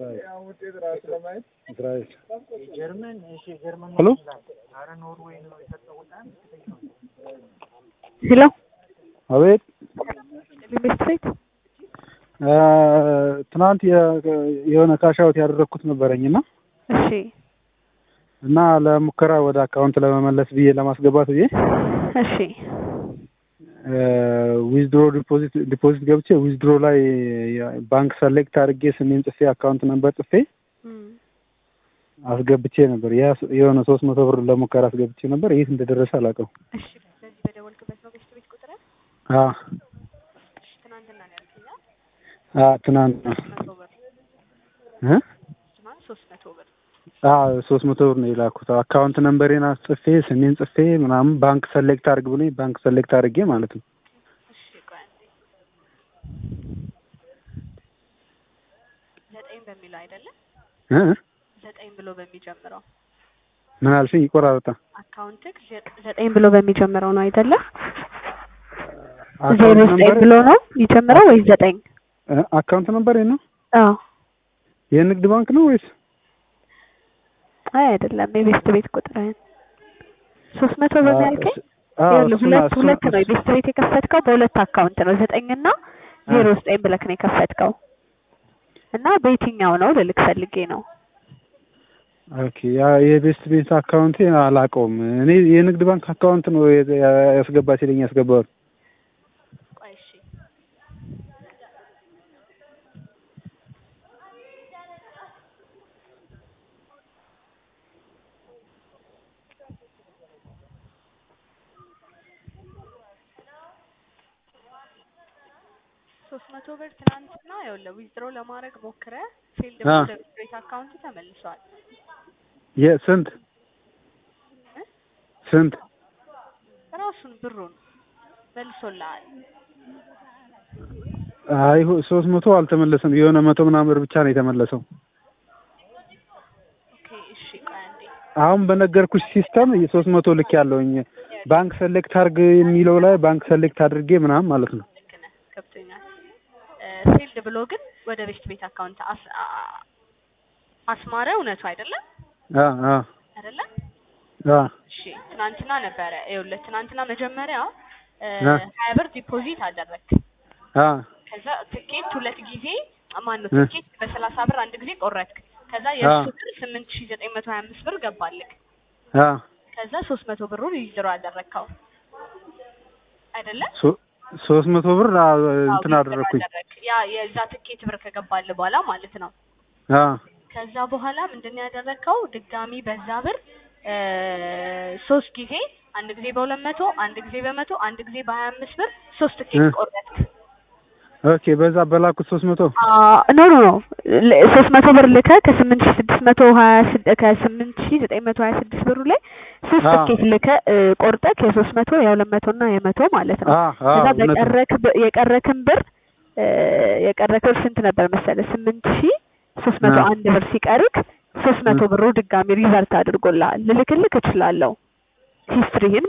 እስራኤል ጀርመን እሺ፣ ጀርመን ሄሎ አረ ኖርዌይ ነው የሰጠው በጣም ከፍተኛ ነው። ሄሎ አቤት ኢንቨስትሬት እ ትናንት የ- የሆነ ካሻውት ያደረግኩት ነበረኝ እና እሺ እና ለሙከራ ወደ አካውንት ለመመለስ ብዬ ለማስገባት ብዬ እሺ ዊዝድሮ ዲፖዚት ዲፖዚት ገብቼ ዊዝድሮ ላይ ባንክ ሰሌክት አድርጌ ስሜን ጽፌ አካውንት ነበር ጽፌ እም፣ አስገብቼ ነበር። ያ የሆነ ሶስት መቶ ብር ለሙከራ አስገብቼ ነበር። የት እንደደረሰ አላውቅም። እሺ በዚህ በደወልክበት ነው ገስት ቤት ቁጥር አ እሺ ትናንትና ነው ያልከኝ አ? አ ትናንት ነው ሶስት መቶ ብር እ ትናንት ሶስት መቶ ብር አ ሶስት መቶ ብር ነው የላኩት። አካውንት ነምበሬን አስጽፌ ስሜን ጽፌ ምናምን ባንክ ሰሌክት አድርግ ብሎኝ ባንክ ሰሌክት አድርጌ ማለት ነው። እሺ ቆይ አንዴ ዘጠኝ በሚለው አይደለም እ ዘጠኝ ብሎ በሚጀምረው ምን አልሽኝ? ይቆራረጣ አካውንትክ ዘ- ዘጠኝ ብሎ በሚጀምረው ነው አይደለ? ዜሮ አካውንት ዘጠኝ ነምበር ብሎ ነው የሚጀምረው ወይስ ዘጠኝ? አካውንት ነምበሬ ነው አዎ የንግድ ባንክ ነው ወይስ አይ አይደለም የቤስት ቤት ቁጥርህን ሶስት መቶ ብር ነው ያልከኝ? አ ይኸውልህ እሱን- ሁለት እሱን- ሁለት ነው የቤስት ቤት የከፈትከው በሁለት አካውንት ነው ዘጠኝ እና ዜሮ ዘጠኝ ብለክ ነው የከፈትከው እና በየትኛው ነው ልልክ ፈልጌ ነው ኦኬ ያ የቤስት ቤት አካውንቴ አላውቀውም። እኔ የንግድ ባንክ አካውንት ነው የ- ያስገባ ሲለኝ ያስገባሁት። ቆይ እሺ ሶስት መቶ ብር ትናንትና ይኸውልህ ዊዝድሮ ለማድረግ ሞክረ ፊልድ አ። ወደ ቤት አካውንት ተመልሷል የስንት እ? ስንት ራሱን ብሩን መልሶልሃል አይ ሶስት መቶ አልተመለሰም። የሆነ መቶ ምናምን ብር ብቻ ነው የተመለሰው። ኦኬ እሺ ቆይ አንዴ አሁን በነገርኩሽ ሲስተም የሶስት መቶ ልክ ያለውኝ ባንክ ሰሌክት አድርግ የሚለው ላይ ባንክ ሰሌክት አድርጌ ምናምን ማለት ነው። ልክ ነህ ገብቶኛል ፊልድ ብሎ ግን ወደ ቤስት ቤት አካውንት አስ አ- አስማረ እውነቱ አይደለም አ አ አይደለም አ እሺ ትናንትና ነበረ ይኸውልህ ትናንትና መጀመሪያ እ, አ። ሀያ ብር ዲፖዚት አደረግክ አ ከዛ ትኬት ሁለት ጊዜ ማን ነው እ። ትኬት በሰላሳ ብር አንድ ጊዜ ቆረጥክ ከዛ የእሱ ብር ስምንት ሺ ዘጠኝ መቶ ሀያ አምስት ብር ገባልክ አ ከዛ ሶስት መቶ ብሩን ዊዝድሮ አደረግከው አይደለም ሶ- ሶስት መቶ ብር አ- አዎ፣ እንትን ዊዝድሮ አደረግኩኝ። አደረግክ። ያ የዛ ትኬት ብር ከገባል በኋላ ማለት ነው አ ከዛ በኋላ ምንድን ነው ያደረግከው? ድጋሚ በዛ ብር እ ሶስት ጊዜ አንድ ጊዜ በሁለት መቶ አንድ ጊዜ በመቶ አንድ ጊዜ በሀያ አምስት ብር ሶስት ትኬት እ። ቆረጥክ። ኦኬ በዛ በላኩት ሶስት መቶ ኖ ኖ ኖ ሶስት መቶ ብር ልከህ ከስምንት ሺ ስድስት መቶ ሀያ ስድ- ከስምንት ሺ ዘጠኝ መቶ ሀያ ስድስት ብሩ ላይ ሶስት አ። ትኬት ልከህ እ ቆርጠህ የሶስት መቶ የሁለት መቶ እና የመቶ ማለት ነው። አ አ ከዛ እውነት ነው። በቀረክ ብ- የቀረክን ብር እ የቀረክ ብር ስንት ነበር መሰለህ? ስምንት ሺ ሶስት መቶ አ። አንድ ብር ሲቀርክ ሶስት መቶ ብሩ ድጋሚ ሪቨርት አድርጎልሃል። ልልክልክ እችላለሁ ሂስትሪህን